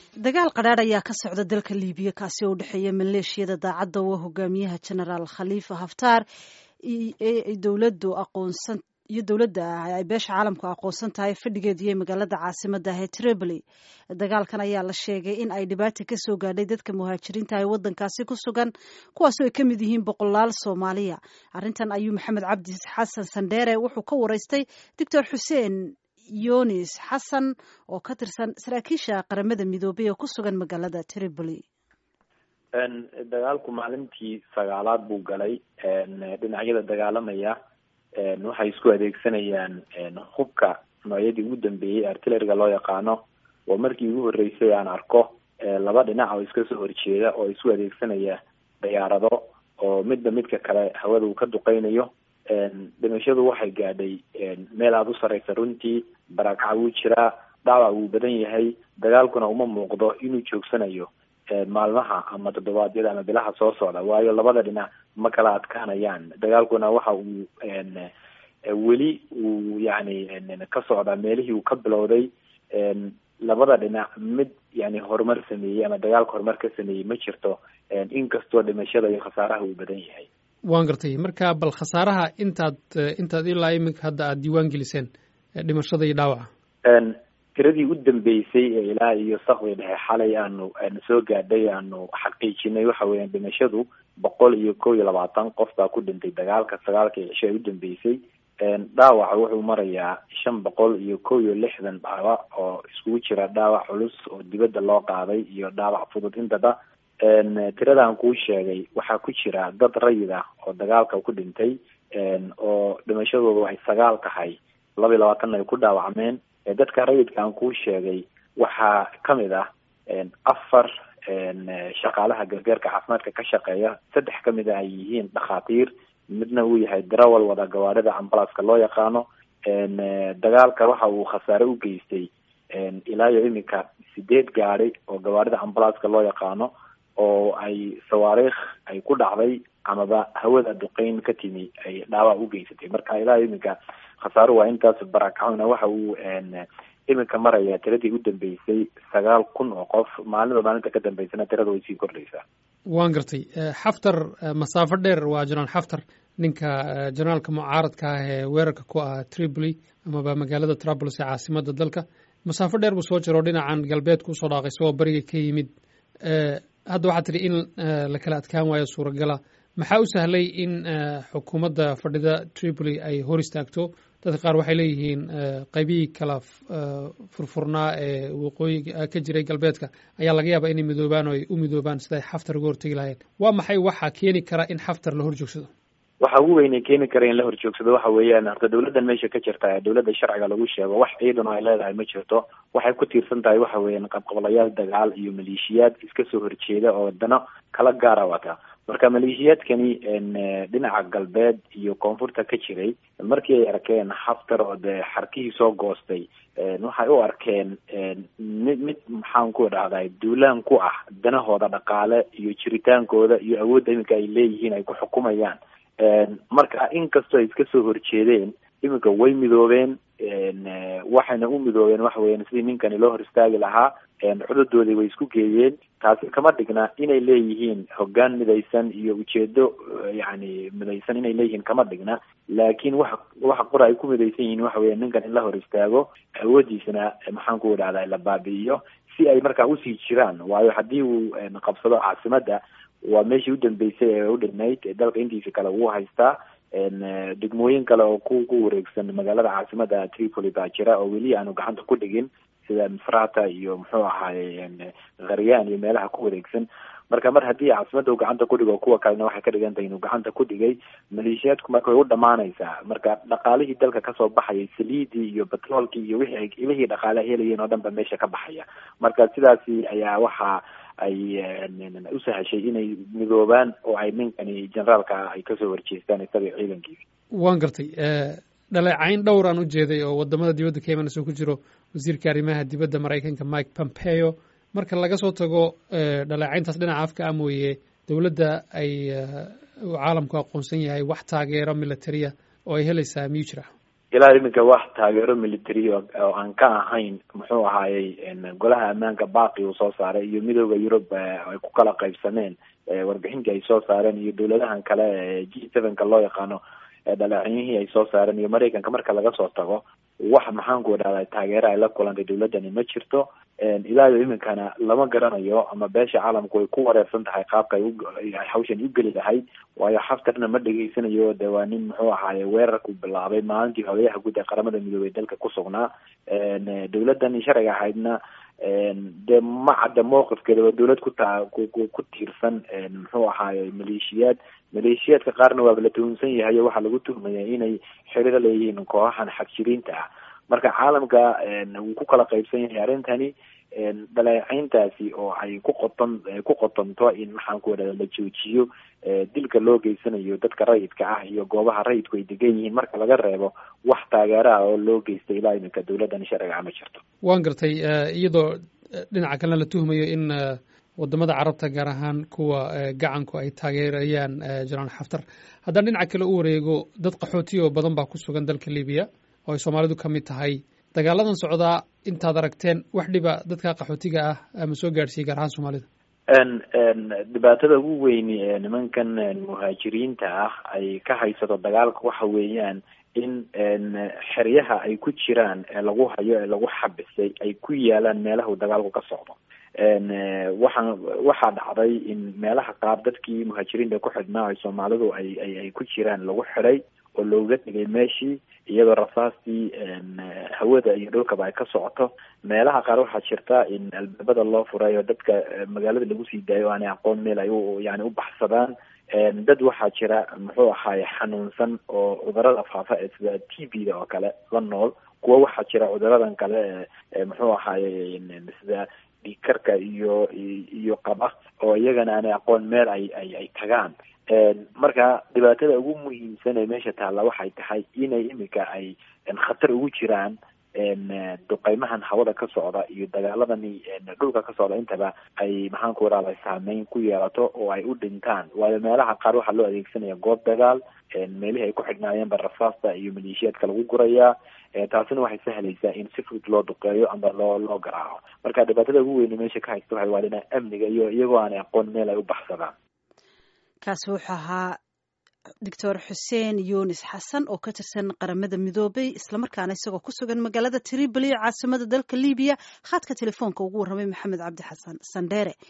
dagaal qadhaadh ayaa ka socda dalka liibiya kaasi oo u dhexeeya maleeshiyada daacadda waa hogaamiyaha genaraal khaliifa haftaar dowladu aqoonsan iyo dowladda ay beesha caalamku aqoonsan tahay fadhigeedu iyo magaalada caasimada ah ee tripoli dagaalkan ayaa la sheegay in ay dhibaata ka soo gaadhay dadka muhaajiriinta ee wadankaasi ku sugan kuwaasoo ay ka mid yihiin boqolaal soomaaliya arrintan ayuu maxamed cabdi xasan sandheere wuxuu ka waraystay doctor xuseen yonis xasan oo ka tirsan saraakiisha qaramada midoobay oo ku sugan magaalada tripoli dagaalku maalintii sagaalaad buu galay dhinacyada dagaalamaya waxay isku adeegsanayaan hubka noocyadii ugu dambeeyey artilleriga loo yaqaano oo markii ugu horreysay aan arko laba dhinac oo iska soo horjeeda oo isu adeegsanaya diyaarado oo midba midka kale hawada uu ka duqeynayo dhimashadu waxay gaadhay meel aada u sareysa runtii barakaca wuu jiraa dhaawac wuu badan yahay dagaalkuna uma muuqdo inuu joogsanayo maalmaha ama toddobaadyada ama bilaha soo socda waayo labada dhinac ma kala adkaanayaan dagaalkuna waxa uu weli uu yani ka socdaa meelihii uu ka bilowday labada dhinac mid yani horumar sameeyey ama dagaalka horumar ka sameeyey ma jirto inkastoo dhimashada iyo khasaaraha uu badan yahay waan gartay marka bal khasaaraha intaad intaad ilaa iminka hadda aada diiwaan geliseen dhimashada iyo dhaawaca tiradii u dambeysay ee ilaa iyo sakdi dhexe xalay aanu aanu soo gaadhay aanu xaqiijinay waxa weeyaan dhimashadu boqol iyo kow iyo labaatan qof baa ku dhintay dagaalka sagaalkii cisho ee u dambeysay dhaawaca wuxuu marayaa shan boqol iyo kow iyo lixdan dhaawac oo iskugu jira dhaawac culus oo dibadda loo qaaday iyo dhaawac fudud intaba tiradaan kuu sheegay waxaa ku jira dad rayid ah oo dagaalka ku dhintay oo dhimashadoodu ay sagaal tahay laba iyo labaatanna ay ku dhaawacmeen dadka rayidka aan kuu sheegay waxaa kamid ah afar shaqaalaha gargaarka caafimaadka ka shaqeeya saddex kamid a ay yihiin dhakhaatiir midna uu yahay darawal wada gawaarida ambalaska loo yaqaano dagaalka waxa uu khasaare u geystay ilaa iyo iminka sideed gaadi oo gawaarida ambalaska loo yaqaano oo ay sawaariikh ay ku dhacday amaba hawada duqeyn ka timi ay dhaawac u geysatay marka ilaa iminka khasaaro waa intaas barakacona waxa uu iminka maraya tiradii u dambeysay sagaal kun oo qof maalinba maalinta ka dambeysana tirada way sii kordhaysaa waan gartay xaftar masaafo dheer waa jenaraal xaftar ninka jenaraalka mucaaradka ah ee weerarka ku ah tripoli amaba magaalada trabolis ee caasimada dalka masaafo dheer buu soo jiro dhinacan galbeedka usoo dhaaqay isagoo bariga ka yimid hadda waxaa tidhi in la kala adkaan waayo suuragala maxaa u sahlay in xukuumadda fadhida tripoli ay hor istaagto dadka qaar waxay leeyihiin qaybihii kala furfurnaa ee waqooyiga ka jiray galbeedka ayaa laga yaabaa inay midoobaan oo ay u midoobaan sida ay xaftar uga hortegi lahayeen waa maxay waxa keeni kara in xaftar la hor joogsado waxa ugu weyne keeni kara in la horjoogsado waxa weeyaan horta dawladdan meesha ka jirta ee dawladda sharciga lagu sheego wax ciidan oo ay leedahay ma jirto waxay ku tiirsan tahay waxa weeyaan qabqablayaal dagaal iyo maleeshiyaad iska soo horjeeda oo dano kala gaara wata marka maleeshiyaadkani dhinaca galbeed iyo koonfurta ka jiray markii ay arkeen xaftar oo dee xarkihii soo goostay waxay u arkeen mid mid maxaan ku dhahday duulaan ku ah danahooda dhaqaale iyo jiritaankooda iyo awoodda iminka ay leeyihiin ay ku xukumayaan marka inkastoo ay iska soo horjeedeen iminka way midoobeen waxayna u midoobeen waxa weeyaan sidii ninkani loo hor istaagi lahaa xududoodii way isku geeyeen taasi kama dhigna inay leeyihiin hoggaan midaysan iyo ujeedo yani midaysan inay leeyihiin kama dhigna laakiin waxa waxa qora ay ku midaysan yihiin waxa weya ninkan in la hor istaago awoodiisana maxaan ku idhahda la baabi'iyo si ay markaa usii jiraan waayo haddii uu qabsado caasimadda waa meeshii u dambeysay ee u dhignayd dalka intiisa kale uu haystaa degmooyin kale oo ku ku wareegsan magaalada caasimada tripoli baa jira oo weli aanu gacanta ku dhigin sida misrata iyo muxuu ahaaye kharyaan iyo meelaha ku wareegsan marka mar haddii caasimada uu gacanta ku dhigo kuwa kalena waxay ka dhigan tahay inuu gacanta ku dhigay maleeshiyaadku marka way u dhamaanaysaa marka dhaqaalihii dalka kasoo baxayay saliidii iyo batroolkii iyo wixii ilihii dhaqaale helayeen oo dhan ba meesha ka baxaya marka sidaasi ayaa waxa ay u sahashay inay midoobaan oo ay ninkani generaalka ay kasoo horjeestaan isaga ciidankiisa waan gartay dhaleecayn dhowr aan u jeeday oo wadamada dibadda ka imanayso ku jiro wasiirka arrimaha dibadda maraykanka mike pompeo marka laga soo tago dhaleecayntaas dhinaca afka ah mooye dowladda ay caalamku aqoonsan yahay wax taageero militariya oo ay helaysaa miyuu jira ilaa iminka wax taageero military oo aan ka ahayn muxuu ahaayey golaha ammaanka baaqi uu soo saaray iyo midooda yurub ay ku kala qaybsameen warbixintii ay soo saareen iyo dowladahan kale g sevenka loo yaqaano dhaleecenyihii ay soo saareen iyo maraykanka marka laga soo tago wax maxaanku idhahda taageero ay la kulantay dowladani ma jirto ilaa iyo iminkana lama garanayo ama beesha caalamku way ku wareersan tahay qaabka ay hawshan u geli lahayd waayo xaftarna ma dhegeysanayo de waa nin muxuu ahaaye weerarku bilaabay maalintii hogayaha guud ee qaramada midoobey dalka ku sugnaa dowladani sharciga ahaydna dee ma cadda mowqifkeeda waa dowlad ku taa ku ku tiirsan muxuu ahaaye maleeshiyaad maleeshiyaadka qaarna waaba la tuhunsan yahay o waxaa lagu tuhmaya inay xiriiro leeyihiin kooxahan xagjiriinta ah marka caalamka wuu ku kala qaybsan yahay arrintani dhaleecayntaasi oo ay ku qoton ku qotonto in maxaan ku idhahda la joojiyo dilka loo geysanayo dadka rayidka ah iyo goobaha rayidku ay degan yihiin marka laga reebo wax taageero ah oo loo geystay ilaa iminka dowladdan sharciga ma jirto waan gartay iyadoo dhinaca kalena la tuhmayo in wadamada carabta gaar ahaan kuwa gacanku ay taageerayaan jenaraal xaftar haddaan dhinaca kale u wareego dad qaxootiya oo badan baa ku sugan dalka libiya oo ay soomaalidu ka mid tahay dagaaladan socdaa intaad aragteen wax dhiba dadka qaxootiga ah ama soo gaadhsiiyey gaar ahaan soomaalida dhibaatada ugu weyni ee nimankan muhaajiriinta ah ay ka haysato dagaalka waxa weeyaan in xeryaha ay ku jiraan ee lagu hayo ee lagu xabisay ay ku yaalaan meelaha uu dagaalku ka socdo waxaan waxaa dhacday in meelaha qaar dadkii muhaajiriinta ku xidhnaa ay soomaalidu ay ay ay ku jiraan lagu xidhay oo looga tegay meeshii iyadoo rasaastii hawada iyo dhulkaba ay ka socoto meelaha qaar waxaa jirta in albaabada loo furay oo dadka magaalada lagu sii daayo o aanay aqoon meel ay u yani u baxsadaan dad waxaa jira muxuu ahaaye xanuunsan oo cudurada faafa ee sida t b da oo kale la nool kuwa waxaa jira cuduradan kale ee muxuu ahaaye sida dhiigkarka iyo iyo qaba oo iyagana aanay aqoon meel ay ay ay tagaan marka dhibaatada ugu muhiimsan ee meesha taalla waxay tahay inay imika ay khatar ugu jiraan duqeymahan hawada ka socda iyo dagaaladani dhulka ka socda intaba ay maxaan ku irahda saameyn ku yeelato oo ay u dhintaan waayo meelaha qaar waxaa loo adeegsanaya goob dagaal meelihii ay ku xidhnaayeenba rasaasta iyo maleeshiyaadka lagu gurayaa taasina waxay sahlaysaa in si fudud loo duqeeyo ama loo loo garaaco marka dhibaatada ugu weyne meesha ka haysta waxay waa dhinaca amniga iyo iyagoo aanay aqoon meel ay u baxsadaan kaasi wuxuu ahaa doctor xuseen yunis xasan oo ka tirsan qaramada midoobay islamarkaana isagoo ku sugan magaalada tripoli caasimada dalka libiya khadka telefoonka ugu warramay maxamed cabdi xasan sandheere